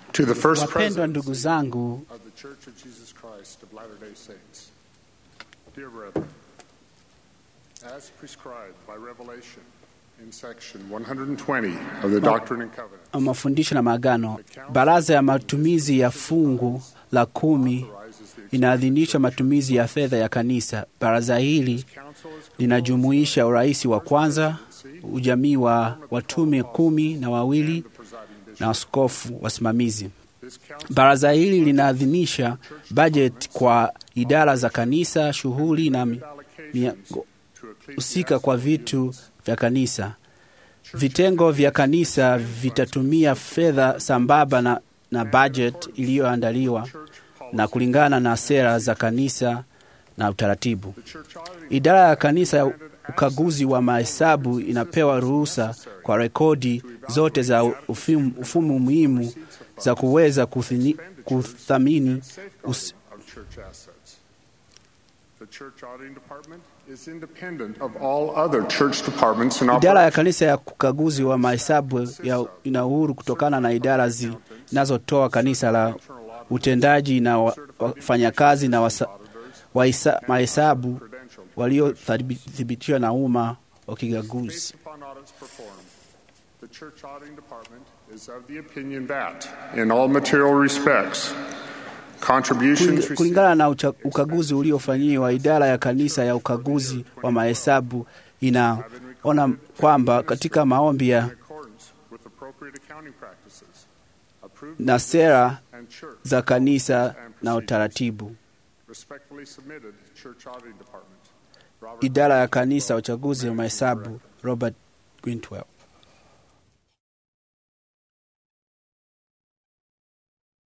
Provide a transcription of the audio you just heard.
To the first Wapendwa president ndugu zangu, of the Church of Jesus Christ of Latter-day Saints, dear brethren, as prescribed by revelation in section 120 of the Doctrine and Covenants, mafundisho na maagano, baraza ya matumizi ya fungu la kumi authorizes the inaadhinisha matumizi ya fedha ya kanisa. Baraza hili council is linajumuisha urais wa kwanza, ujamii wa watume kumi na wawili the presiding bishop. na askofu wasimamizi. This council Baraza hili linaadhinisha bajeti kwa idara za kanisa, shughuli na mi- mia- to husika kwa vitu vya kanisa. Vitengo vya kanisa vitatumia fedha sambamba na, na bajeti iliyoandaliwa na kulingana na sera za kanisa na utaratibu. the church auditing Idara ya kanisa ya ukaguzi wa mahesabu inapewa ruhusa kwa rekodi zote za ufimu- ufumu muhimu za kuweza kuthini- kuthamini us, safeguarding of church assets. The church auditing department is independent of all other church departments and Idara ya operations. kanisa ya ukaguzi wa mahesabu ya ina uhuru kutokana na idara zi- zinazotoa kanisa la utendaji na wa- wafanyakazi na wasa- waisa- mahesabu Credentialed waliothibitiwa na umma wa kigaguzi. Based upon audits performed, the church auditing department is of the opinion that, in all material respects, contributions Kuling- received Kulingana na ucha- ukaguzi uliofanyiwa, idara ya kanisa ya ukaguzi wa mahesabu inaona kwamba katika maombi in ya accordance with appropriate accounting practices, approved na sera and church za kanisa and na procedures. utaratibu. Respectfully submitted, church auditing department. Robert Idara ya kanisa ya uchaguzi wa mahesabu Robert Gwintwell.